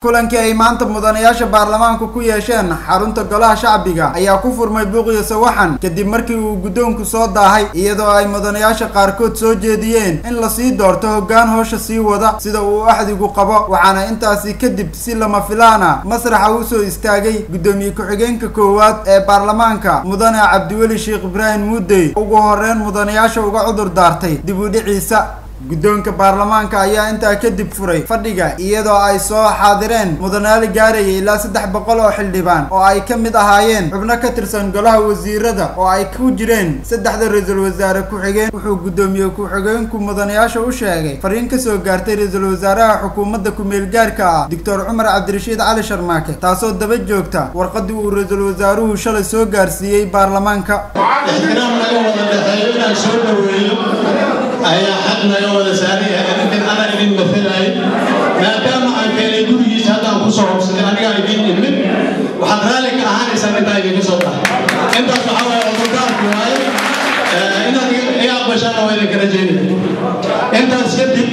kulankii ay maanta mudanayaasha baarlamaanku ku yeesheen xarunta golaha shacbiga ayaa ku furmay buuqiyo sawaxan kadib markii uu guddoonku soo daahay iyadoo ay mudanayaasha qaarkood soo jeediyeen in lasii doorto hoggaan hoosha sii wada sida uu axdigu qabo waxaana intaasi kadib si lama filaana masraxa u soo istaagay guddoomiye ku-xigeenka koowaad ee baarlamaanka mudane cabdiweli sheekh ibraahim muudey ugu horeyn mudanayaasha uga cudur daartay dib u dhiciisa guddoonka baarlamaanka ayaa intaa kadib furay fadhiga iyadoo ay soo xaadireen mudanayaal gaarayay ilaa saddex boqol oo xildhibaan oo ay ka mid ahaayeen xubno ka tirsan golaha wasiirada oo ay ku jireen saddexda ra-iisul wasaare ku-xigeen wuxuu guddoomiye ku-xigeenku mudanayaasha u sheegay fariin kasoo gaartay ra-iisul wasaaraha xukuumadda ku-meel gaarka ah doctor cumar cabdirashiid cali sharmaake taasoo daba joogta warqadii uu ra-iisul wasaaruhu shalay soo gaarsiiyey baarlamaanka ixtiraam naga wada dhexeeyo inaan soo dhaweeyo ayaa xaq naga wada saaran yahay arrintan anaa idin matalay maadaama aan keenay gurigiisa haddaan ku soo hobsaday anigaa idin imid waxaad raalli ka ahaanaysaan intaa idinka soo dhahay intaas waxaa waaye cudurdaarku waaye inaad iga aqbashaana waa idinka rajaynaya intaas kadib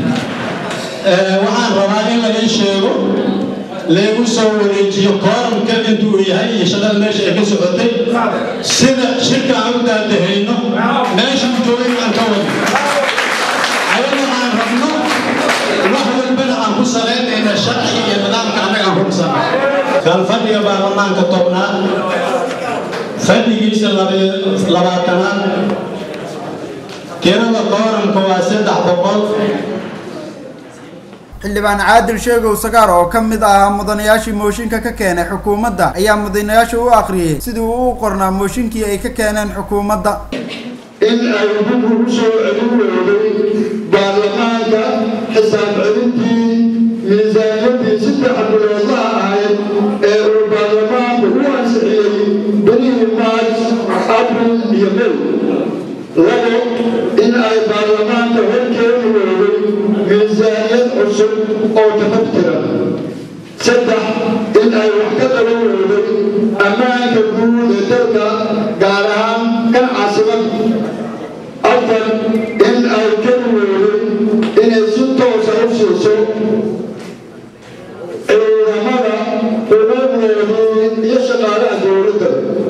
waxaan rabaa in laga sheego leegu soo wareejiyo kooramka intuu yahay iyo shaqada meesha ay ka socotay sida shirka aan u daadahayno meesha joogay aan ka wado ayadoo aan rabno wax walbana aan ku salaynayna sharci iyo nidaamka annaga aan rumsana kan fadhiga baarlamaanka tobnaad fadhigiisa labaatanaad tirada kooramka waa saddex boqol xildhibaan caadil sheegow sagaar oo ka mid ahaa mudanayaashii mooshinka ka keenay xukuumadda ayaa mudanayaasha u akhriyey sidii uu u qornaa mooshinkii ay ka keeneen xukuumadda in ay dib ugu soo celin weyday baarlamaanka xisaab celintii miisaaniyadii saddex biloodlaha ahayd ee uu baarlamaanku u ansixiyey bilihii maars abril iyo may labo in ay baarlamaanka horkeeni weyday miisaaniyad cusub oo tafaftira saddex in ay wax ka qaban weyday ammaanka guud ee dalka gaar ahaan kan caasimad afar in ay keli weyday inay si toosa u siiso ciidamada xuquuqdoodii iyo shaqaalaha dowladda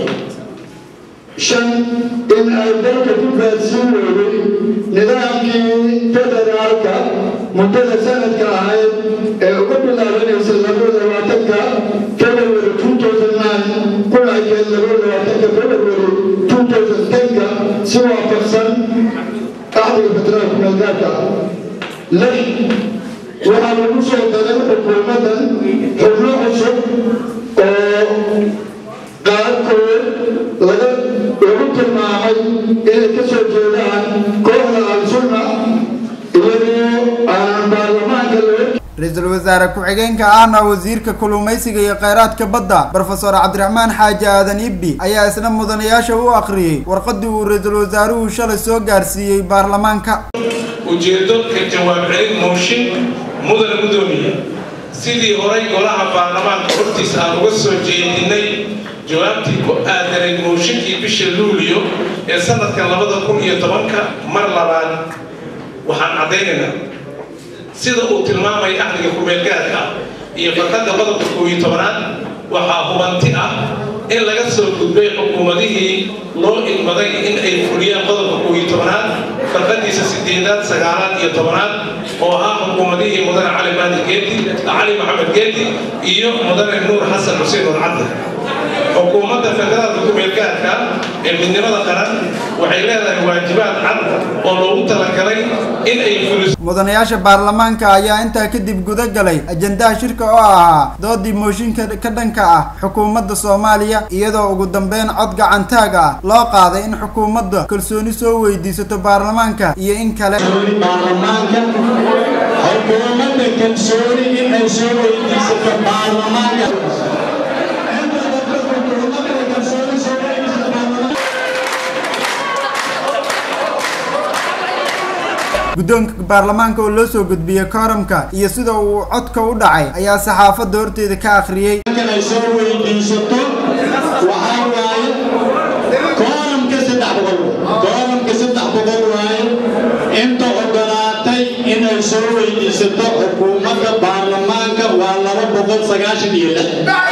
shan in ay dalka ku gaadsiin weyday nidaamkii federaalka muddada sanadka ahayd ee uga bilaabanaysa labada labaatanka february two thousand nine kuna ekeed labada labaatanka february two thousand tenka si waafaqsan axdiga federaalka meelgaarka lix waxaa lagu soo daray xukuumaddan xubno cusub oo qaarkood laga lagu tilmaamay inay ka soo jeedaan kooxda al-sunna iyadoo aan baarlamaanka loo ra-iisul wasaare ku-xigeenka ahna wasiirka kulumaysiga iyo kheyraadka badda brofesor cabdiraxmaan xaaji aadan ibbi ayaa isna mudanayaasha u akhriyey warqadii uu ra-iisul wasaaruhu shalay soo gaarsiiyey baarlamaanka ujeeddo ka jawaab celin mooshin mudana gudoomiye sidii horay golaha baarlamaanka hortiisa aan uga soo jeedinay jawaabtii ku aadanayd mooshinkii bisha luuliyo ee sanadka labada kun iyo tobanka mar labaad waxaan caddaynaynaa sida uu tilmaamay axdiga ku-meelgaarka iyo farqadda qodobka koob iyo tobanaad waxaa hubanti ah in laga soo gudbay xukuumadihii loo ilmaday in ay fuliyaan qodobka koob iyo tobanaad farqadiisa sideedaad sagaalaad iyo tobanaad oo ah xukuumadihii mudane cali maadi geedi cali maxamed geedi iyo mudane nuur xasan xuseen nurcadde xukuumadda federaalka ku-meelgaarka ee midnimada qaran waxay leedahay waajibaad cad oo loogu talagalay in ay fuliso mudanayaasha baarlamaanka ayaa intaa kadib guda galay ajandaha shirka oo ahaa doodii mooshinka ka dhanka ah xukuumadda soomaaliya iyadoo ugu dambeyn cod gacantaag ah loo qaaday in xukuumadda kalsooni soo weydiisato baarlamaanka iyo in kale baarlamaanka xukuumadda kalsooni in ay soo weydiisato baarlamaanka guddoonka baarlamaanka oo loo soo gudbiyey kooramka iyo sida uu codka u dhacay ayaa saxaafadda horteeda ka akhriyey ay soo weydiisato waxaa waaye kooramka saddex boqol kooramka saddex boqol waaye inta ogolaatay inay soo weydiisato xukuumadda baarlamaanka waa laba boqol sagaashan iyo lix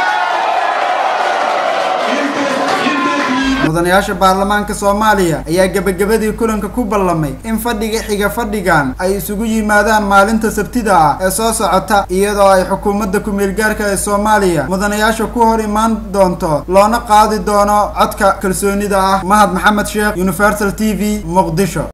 mudanayaasha baarlamaanka soomaaliya ayaa gebagabadii kulanka ku ballamay in fadhiga xiga fadhigan ay isugu yimaadaan maalinta sabtida ah ee soo socota iyadoo ay xukuumadda ku-meelgaarka ee soomaaliya mudanayaasha ku hor imaan doonto loona qaadi doono codka kalsoonida ah mahad maxamed sheekh universal t v muqdisho